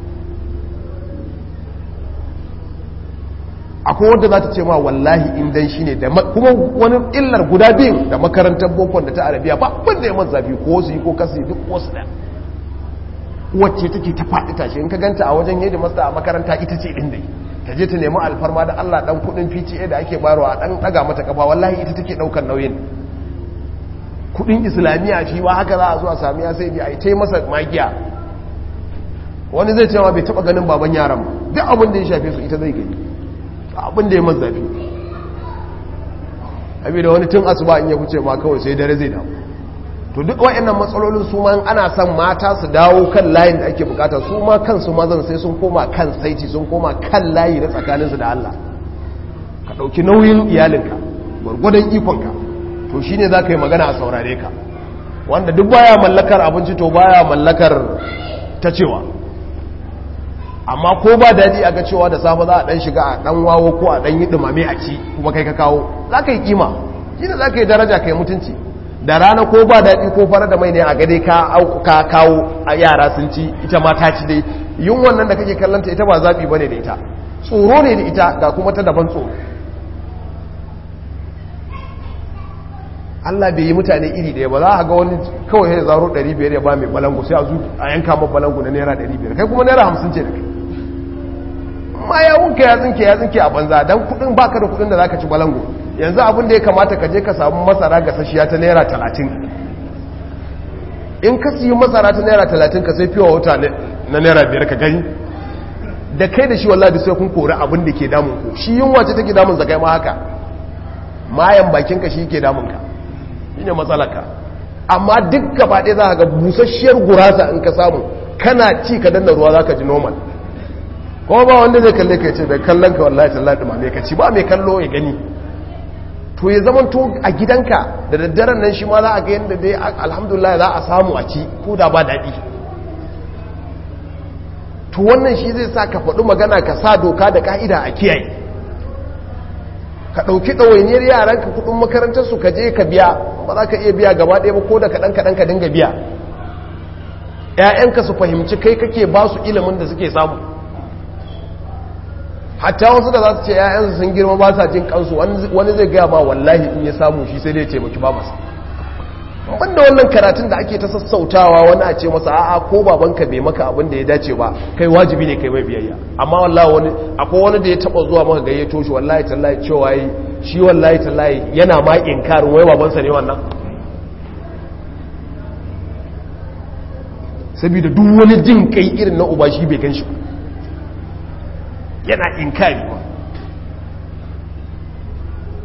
akwai wadda za ta ce ma wallahi in dan shi ne kuma wani illar guda biyun da makarantar bokon da ta arabiya ba abin da ya man zafi ko su yi ko kasu duk wasu da wacce take ta faɗi tashi in ka ganta a wajen yadda masta a makaranta ita ce ɗin dai ta je ta nemi alfarma da allah ɗan kuɗin pta da ake bayarwa ɗan ɗaga mata kafa wallahi ita take ɗaukar nauyin kudin islamiyya shi wa haka za a zuwa sami ya sai a yi ta masa magiya wani zai cewa bai taba ganin baban yaran ba duk abin da ya shafe su ita zai gani abin da ya masu zafi abi da wani tun asuba in ya kuce ma kawai sai dare zai dawo to duk wayannan matsalolin su ma ana son mata su dawo kan layin da ake bukata su ma kansu mazan sai sun koma kan saiti sun koma kan layi na tsakaninsu da Allah ka dauki nauyin iyalinka gwargwadon ikonka to shi ne za ka yi magana a saurare ka wanda duk baya mallakar abinci to baya mallakar ta cewa amma ko ba daji a ga cewa da safe za a dan shiga a dan wawo ko a dan yi dumame a ci kuma kai ka kawo za ka yi kima shi ne za ka yi daraja ka yi mutunci da rana ko ba daɗi ko fara da mai ne a gade ka kawo a yara sun ci ita ma ta ci dai yin wannan da kake kallanta ita ba zaɓi ba ne da ita tsoro ne da ita ga kuma ta daban tsoro Allah bai yi mutane iri ɗaya ba za a ga wani kawai ya zaro 500 ya ba mai balangu sai a zu a yanka ma balangu na naira 500 kai kuma naira 50 ce da kai ma ya wunka ya tsinke ya tsinke a banza don kudin baka da kudin da zaka ci balangu yanzu abin da ya kamata ka je ka samu masara ga sashiya ta naira 30 in ka siyi masara ta naira 30 ka sai fiye wata na naira 5 ka gani da kai da shi wallahi sai kun kori abin da ke damun ku shi yunwa ce take damun zakai ma haka mayan bakinka shi ke damun ka shi ne matsalaka amma duk gaba ɗaya za ka ga busasshiyar gurasa in ka samu kana ci ka danna ruwa za ka ji normal kuma ba wanda zai kalle ka ce bai kallon ka wallahi tallahi dumame ka ci ba mai kallo ya gani to ya zama to a gidanka da daddaren nan shi ma za a ga yadda dai alhamdulillah za a samu a ci ko da ba daɗi to wannan shi zai sa ka faɗi magana ka sa doka da ka'ida a kiyaye ka ɗauki ɗawainiyar yaran ka kuɗin makarantarsu ka je ka biya ba za ka iya biya gaba ɗaya ba ko da kaɗan kaɗan ka dinga biya ‘ya'yanka su fahimci kai kake ba su ilimin da suke samu hatta wasu da za su ce ‘ya'yansu sun girma ba sa jin kansu wani zai gaya ma wallahi in ya samu shi sai dai taimaki ba masa banda wannan karatun da ake ta sassautawa wani a ce masa a'a ko babanka bai maka abin da ya dace ba kai wajibi ne kai mai biyayya amma wallahi wani akwai wani da ya taba zuwa maka gayyato shi wallahi tallahi cewa yi shi wallahi tallahi yana ma inkarin wai babansa ne wannan saboda duk wani jin kai irin na uba shi bai ganshi yana inkari ba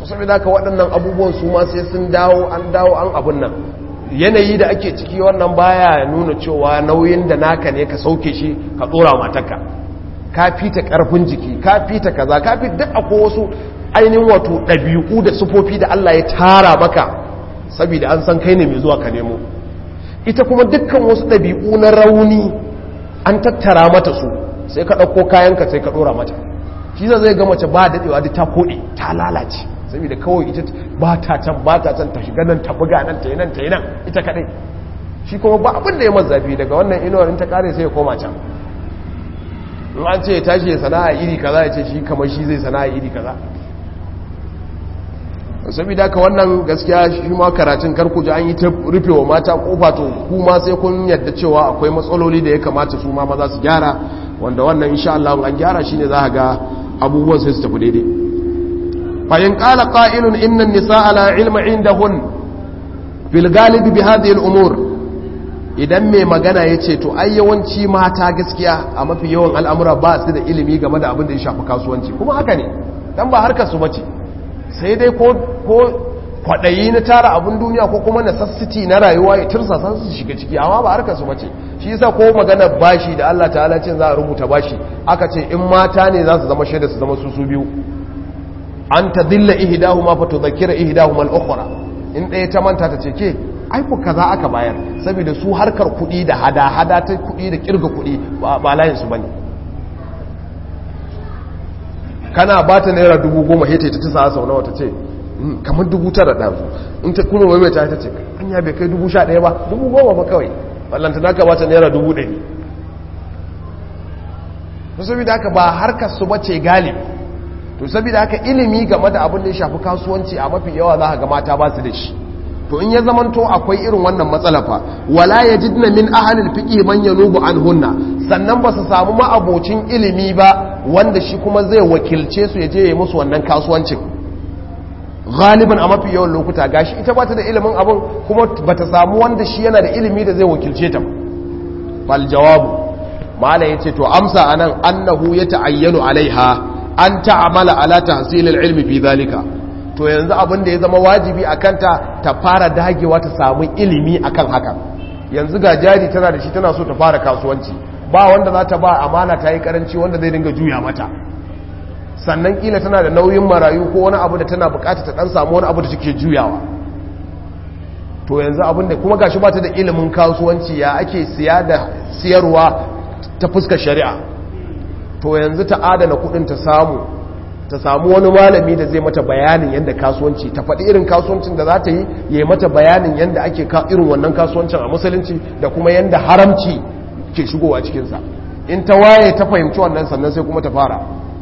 so saboda haka waɗannan abubuwan su ma sai sun dawo an dawo an abun nan yanayi da ake ciki wannan baya nuna cewa nauyin da naka ne ka sauke shi ka tsora matarka ka fita karfin jiki ka fita kaza ka fi duk akwai wasu ainihin wato ɗabi'u da sufofi da Allah ya tara maka saboda an san kai ne mai zuwa ka nemo ita kuma dukkan wasu ɗabi'u na rauni an tattara mata su sai ka ɗauko kayanka sai ka ɗora mata shi zai ga mace ba daɗewa da ta koɗe ta lalace saboda kawai ita ba ta can ba ta can ta shiga nan ta buga nan ta yi nan ta yi nan ita kaɗai shi kuma ba abin da ya mazafi daga wannan inuwar in ta kare sai ya koma can in an ce ya tashi ya sana'a iri kaza ya ce shi kamar shi zai sana'a iri kaza saboda ka wannan gaskiya shi ma karatun karku ji an yi ta rufe wa mata kofa to kuma sai kun yadda cewa akwai matsaloli da ya kamata su ma maza su gyara wanda wannan insha Allah an gyara shine za ga abubuwan sai su tafi daidai fa in qala qa'ilun inna an-nisaa la ilma indahun fil galibi bi hadhihi al-umur idan mai magana yace to ai yawanci mata gaskiya a mafi yawan al'amura ba su da ilimi game da abin da ya shafi kasuwanci kuma haka ne dan ba harkar su bace sai dai ko kwaɗayi na tara abin duniya ko kuma necessity na rayuwa ya tursa san su shiga ciki amma ba harkar su bace shi yasa ko magana bashi da Allah ta'ala cin za a rubuta bashi aka ce in mata ne za su zama shaida su zama su su biyu an tadilla ihdahuma fa tudhakkira ihdahuma al-ukhra in ɗaya ta manta ta ce ke ai ku kaza aka bayar saboda su harkar kuɗi da hada hada ta kuɗi da kirga kuɗi ba layin su bane kana ba ta naira dubu goma hita ta tisa sau nawa ta ce kamar dubu tara ɗazu in ta kuma mai ta ta ce an ya bai kai dubu sha ɗaya ba dubu goma ba kawai ballanta na ka ba ta naira dubu ɗari to saboda haka ba harkar su bace galib to saboda haka ilimi game da abin da ya shafi kasuwanci a mafi yawa za ka ga mata ba su da shi to in ya zamanto akwai irin wannan matsala fa wala yajidna min ahlil fiqh man yanubu anhunna sannan ba su samu ma'abocin ilimi ba wanda shi kuma zai wakilce su ya je ya musu wannan kasuwancin galiban a mafi yawan lokuta gashi ita bata da ilimin abin kuma bata samu wanda shi yana da ilimi da zai wakilce ta fal jawabu mala yace to amsa anan annahu yata'ayyanu alaiha an ta'amala ala tahsil al-ilmi fi dhalika to yanzu abin da ya zama wajibi a kanta ta fara dagewa ta samu ilimi akan haka yanzu ga jari tana da shi tana so ta fara kasuwanci ba wanda za ta ba amana ta yi karanci wanda zai dinga juya mata sannan kila tana da nauyin marayu ko wani abu da tana bukata ta dan samu wani abu da take juyawa to yanzu abin da kuma gashi ba ta da ilimin kasuwanci ya ake siya da siyarwa ta fuskar shari'a to yanzu ta adana kudin ta samu ta samu wani malami da zai mata bayanin yadda kasuwanci ta faɗi irin kasuwancin da za ta yi ya yi mata bayanin yadda ake irin wannan kasuwancin a musulunci da kuma yadda haramci ke shigowa cikinsa in ta waye ta fahimci wannan sannan sai kuma ta fara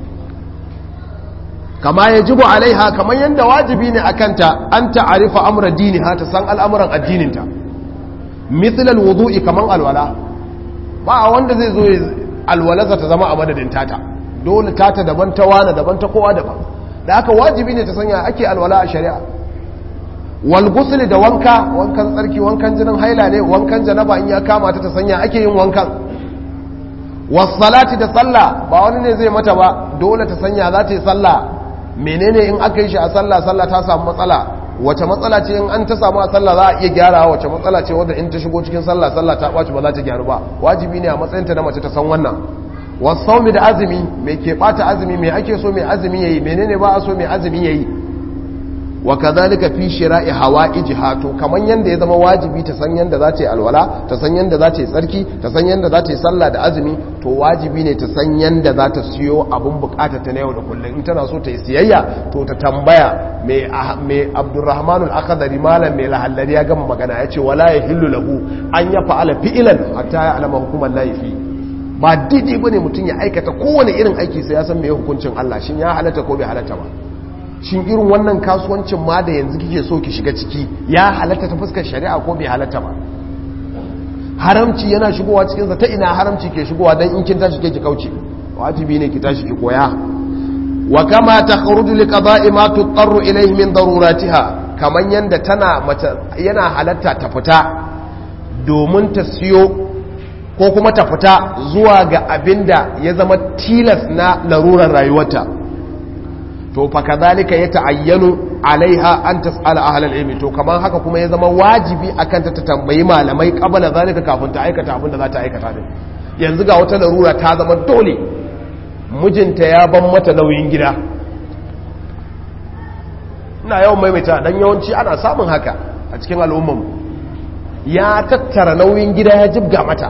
kama ya jibo alaiha kamar yadda wajibi ne a kanta an ta'arifa amra dini ha ta san al'amuran addininta mithlal wudu'i kaman alwala ba wanda zai zo alwalarsa ta zama a madadin tata dole tata daban ta wane daban ta kowa daban da aka wajibi ne ta sanya ake alwala a shari'a wal ghusl da wanka wankan tsarki wankan jinin haila ne wankan janaba in ya kama ta ta sanya ake yin wankan was salati da sallah ba wani ne zai mata ba dole ta sanya za ta yi sallah menene in aka yi shi a sallah sallah ta samu matsala wace matsala ce in an ta samu a sallah za a iya gyarawa wace matsala ce wadda in ta shigo cikin sallah sallah ta ɓaci ba za ta gyaru ba wajibi ne a matsayinta na mace ta san wannan wasaumi da azumi mai ke bata azumi mai ake so mai azumi yayi menene ba a so mai azumi yayi wa kadhalika fi shira'i hawaijiha to kaman yanda ya zama wajibi ta san yanda za ta yi alwala ta san yanda za ta yi tsarki ta san yanda za ta yi sallah da azumi to wajibi ne ta san yanda za ta siyo abun bukata ta na yau da kullum in tana so ta yi siyayya to ta tambaya mai mai Abdurrahman al-Akhdari malam mai lahallari ya gama magana yace wala yahillu lahu an ya fa'ala fi'lan hatta ya alama hukuman la yafi ba daidai bane mutum ya aikata kowane irin aiki sai ya san me hukuncin Allah shin ya halatta ko bai halatta ba shin irin wannan kasuwancin ma da yanzu kike so ki shiga ciki ya halatta ta fuskar shari'a ko bai halatta ba haramci yana shigowa cikin sa ta ina haramci ke shigowa dan in kin tashi ke ki kauce wajibi ne ki tashi ki koya wa kama takhruju li qada'i ma tuqarru ilayhi min daruratiha kaman yanda tana mata yana halatta ta fita domin ta siyo ko kuma ta fita zuwa ga abinda ya zama tilas na larurar rayuwarta to fa kadhalika yata'ayyanu alaiha an tas'ala ahlal ilmi to kaman haka kuma ya zama wajibi akan ta ta tambayi malamai qabala zalika kafin ta aikata abin da za ta aikata din yanzu ga wata larura ta zama dole mijinta ya ban mata nauyin gida ina yawan maimaita dan yawanci ana samun haka a cikin al'ummar ya tattara nauyin gida ya jibga mata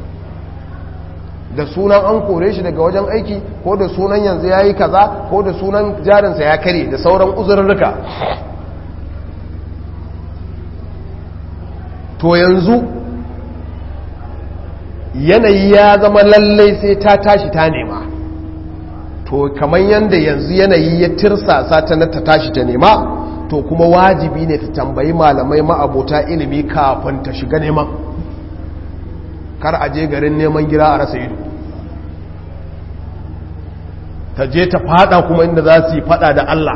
da sunan an kore shi daga wajen aiki ko da sunan yanzu ya yi kaza ko da sunan jarinsa ya kare da sauran uzurruka to yanzu yanayi ya zama lallai sai ta tashi ta nema to kamar yadda yanzu yanayi ya tirsasa ta na ta tashi ta nema to kuma wajibi ne ta tambayi malamai ma'abota ilimi kafin ta shiga neman kar a je garin neman gira a rasa ido ta je ta fada kuma inda za su yi fada da Allah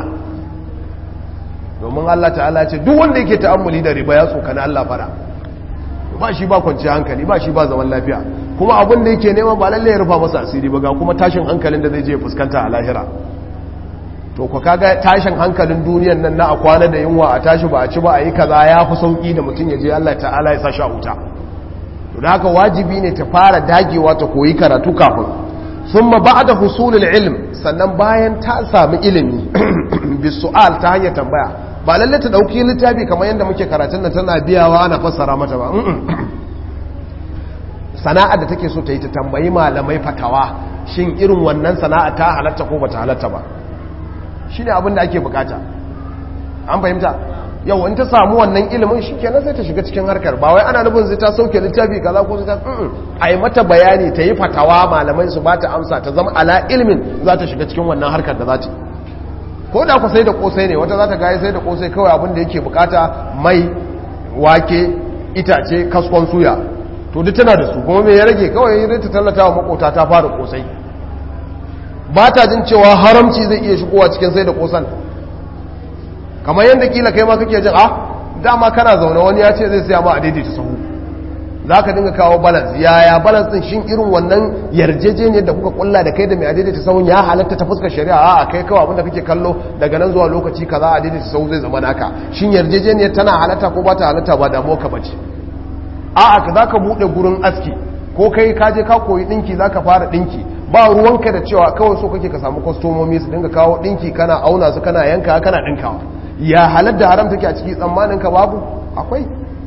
domin Allah ta'ala ce duk wanda yake ta'ammuli da riba ya tsokana Allah fada ba shi ba kwanci hankali ba shi ba zaman lafiya kuma abin da yake neman ba lalle ya rufa masa asiri ba ga kuma tashin hankalin da zai je fuskanta a lahira to ku kaga tashin hankalin duniyan nan na a kwana da yunwa a tashi ba a ci ba a yi kaza ya fi sauki da mutum ya je Allah ta'ala ya sa shi a wuta to da haka wajibi ne ta fara dagewa ta koyi karatu kafin thumma ba'da husulul ilm sannan bayan ta sami ilimi bisu'al ta hanyar tambaya ba lalle ta dauki littafi kamar yadda muke karatun nan tana biyawa ana fassara mata ba sana'ar da take so ta yi ta tambayi malamai fatawa shin irin wannan sana'a ta halatta ko bata halatta ba shine abin da ake bukata an fahimta yau in ta samu wannan ilimin shi kenan sai ta shiga cikin harkar ba wai ana nufin zai ta sauke littafi kaza ko ta a yi mata bayani ta yi fatawa malamai su ba ta amsa ta zama ala ilimin za ta shiga cikin wannan harkar da za ta ko da ku sai da kosai ne wata za ta gaya sai da kosai kawai abin da yake bukata mai wake itace kaskon suya to duk tana da su kuma me ya rage kawai yi ta tallata wa makota ta fara kosai ba ta jin cewa haramci zai iya shigowa cikin sai da kosan kamar yadda kila kai ma kake jin a dama kana zaune wani ya ce zai siya ma a daidaita sahu za ka dinga kawo balance yaya balance din shin irin wannan yarjejeniyar da kuka kulla da kai da mai a daidaita sahun ya halatta ta fuskar shari'a a kai kawai abinda kake kallo daga nan zuwa lokaci kaza a daidaita sahu zai zama naka shin yarjejeniyar tana halatta ko ba ta halatta ba damuwa ka bace a'a ka za ka buɗe gurin aski ko kai ka je ka koyi ɗinki za ka fara ɗinki ba ruwanka da cewa kawai so kake ka samu kwastomomi su dinga kawo ɗinki kana auna su kana yanka kana ɗinkawa ya halar da haram take a ciki tsammanin ka babu akwai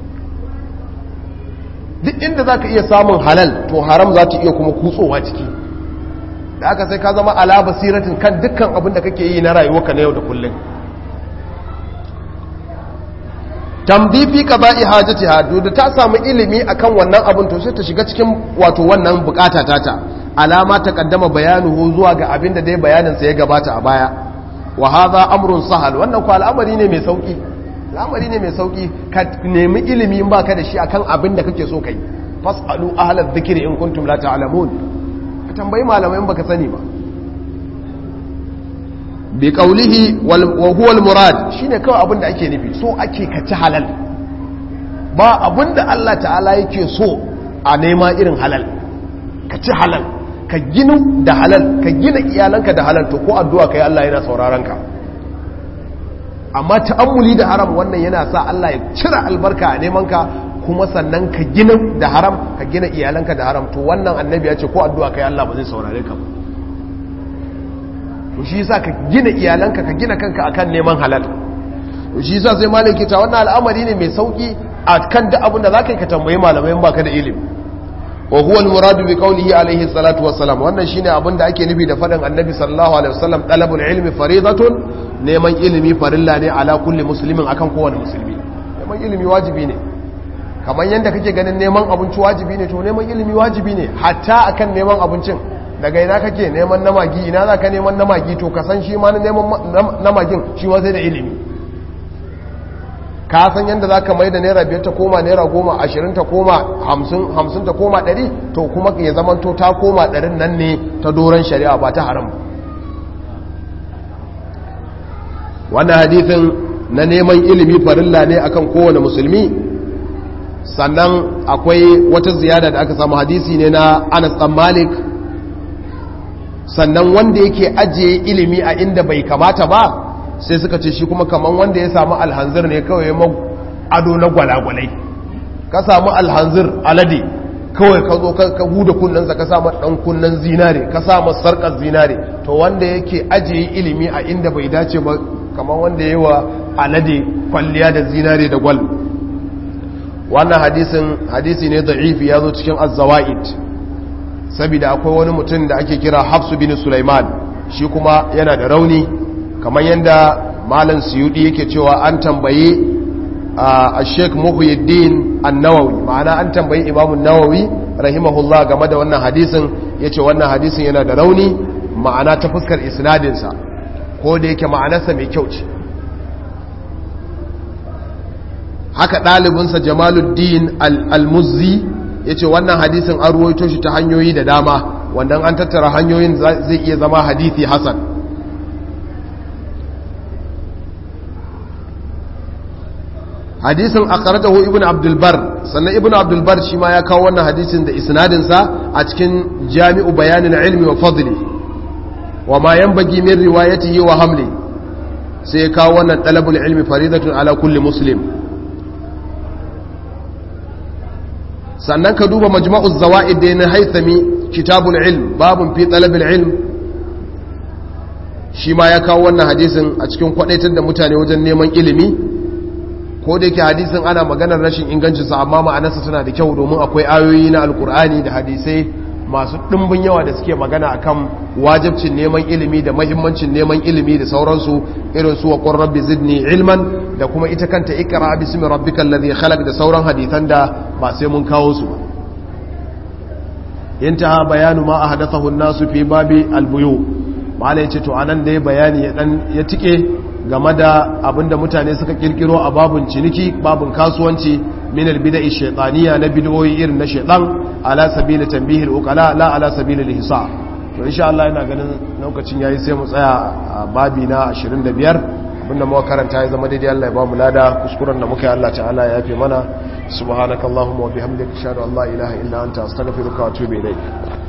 duk inda za ka iya samun halal to haram za ta iya kuma kutsowa ciki da aka sai ka zama ala basiratin kan dukkan abin da kake yi na rayuwarka na yau da kullum tambifi ka ba'i hajjati hadu da ta samu ilimi akan wannan abin to sai ta shiga cikin wato wannan bukata tata alama ta kaddama bayanuhu zuwa ga abin da dai bayaninsa ya gabata a baya wa hadha amrun sahal wannan ko al'amari ne mai sauki al'amari ne mai sauki ka nemi ilimi in baka da shi akan abin da kake so kai fasalu ahlal dhikri in kuntum la ta'lamun ka tambayi malamai in baka sani ba bi qawlihi wa huwa al-murad shine kawai abin da ake nufi so ake ka ci halal ba abin da Allah ta'ala yake so a nema irin halal ka ci halal ka ginu da halal ka gina iyalanka da halal to ko addu'a kai Allah yana sauraron ka amma ta'ammuli da haram wannan yana sa Allah ya cire albarka a neman ka kuma sannan ka gina da haram ka gina iyalanka da haram to wannan annabi ya ce ko addu'a kai Allah ba zai saurare ka ba to shi yasa ka gina iyalanka ka gina kanka akan neman halal to shi yasa sai malaki ta wannan al'amari ne mai sauki akan duk abin da zaka yi ka tambayi malamai in baka da ilimi wa huwa al-murad bi qawlihi alayhi salatu wassalam wannan shine abin da ake nufi da fadin annabi sallallahu alaihi wasallam talabul ilmi faridatun neman ilimi farilla ne ala kulli muslimin akan kowane musulmi neman ilimi wajibi ne kamar yanda kake ganin neman abinci wajibi ne to neman ilimi wajibi ne hatta akan neman abincin daga ina kake neman namagi ina za ka neman namagi to ka san shi ma neman namagin shi ma sai da ilimi ka san yadda za ka mai da naira biyar ta koma naira goma ashirin ta koma hamsin ta koma ɗari to kuma ya zama to ta koma ɗarin nan ne ta doron shari'a ba ta haram wannan hadithin na neman ilimi farilla ne akan kowane musulmi sannan akwai wata ziyada da aka samu hadisi ne na anas ɗan malik sannan wanda yake ajiye ilimi a inda bai kamata ba sai suka ce shi kuma kaman wanda ya samu alhanzir ne kawai ya ado na gwalagwalai ka samu alhanzir alade kawai ka zo ka huda kunnensa ka samu dan kunnen zinare ka samu sarkar zinare to wanda yake ajiye ilimi a inda bai dace ba kamar wanda yi wa alade kwalliya da zinare da gwal wannan hadisin hadisi ne da'ifi ya zo cikin az-zawaid saboda akwai wani mutum da ake kira Hafsu bin Sulaiman shi kuma yana da rauni kamar yadda malam Suyudi yake cewa an tambaye a Sheikh Muhyiddin An-Nawawi ma'ana an tambayi Imam An-Nawawi rahimahullah game da wannan hadisin yace wannan hadisin yana da rauni ma'ana ta fuskar isnadin sa ko da yake ma'anarsa mai kyau ce haka ɗalibinsa Jamaluddin Al-Muzzi ya ce wannan hadisin an ruwaito shi ta hanyoyi da dama wannan an tattara hanyoyin zai iya zama hadithi hasan hadisin akaratahu ibn abdulbar sannan ibn abdulbar shi ma ya kawo wannan hadisin da isnadinsa a cikin jami'u bayanin ilmi wa fadli wa ma yanbaghi min riwayatihi wa hamli sai ya kawo wannan talabul ilmi faridatun ala kulli muslim sannan ka duba majma'uz zawa'id da na haithami kitabul ilm babun fi talabil ilm shi ma ya kawo wannan hadisin a cikin kwadaitar da mutane wajen neman ilimi ko da yake hadisin ana maganar rashin ingancinsa amma ma'anarsa tana da kyau domin akwai ayoyi na alkur'ani da hadisai masu ɗimbin yawa da suke magana akan wajibcin neman ilimi da mahimmancin neman ilimi da sauransu irin su wa qur rabbi zidni ilman da kuma ita kanta ikra bismi rabbikal ladhi khalaq da sauran hadisan da ba sai mun kawo su intaha bayanu ma ahdathahu an-nasu fi babi al-buyu malai ce to anan dai bayani ya dan ya tike game da abinda mutane suka kirkiro a babun ciniki babun kasuwanci min al-bida'i shaytaniya na bid'o'i irin na shaytan ala sabili tanbihil uqala la ala sabili al-hisa to insha Allah ina ganin lokacin yayi sai mu tsaya a babi na 25 abinda muka karanta ya zama daidai Allah ya ba mu lada kuskuren da muka yi Allah ta'ala ya yafe mana subhanakallahumma wa bihamdika ashhadu an la ilaha illa anta astaghfiruka wa atubu ilayk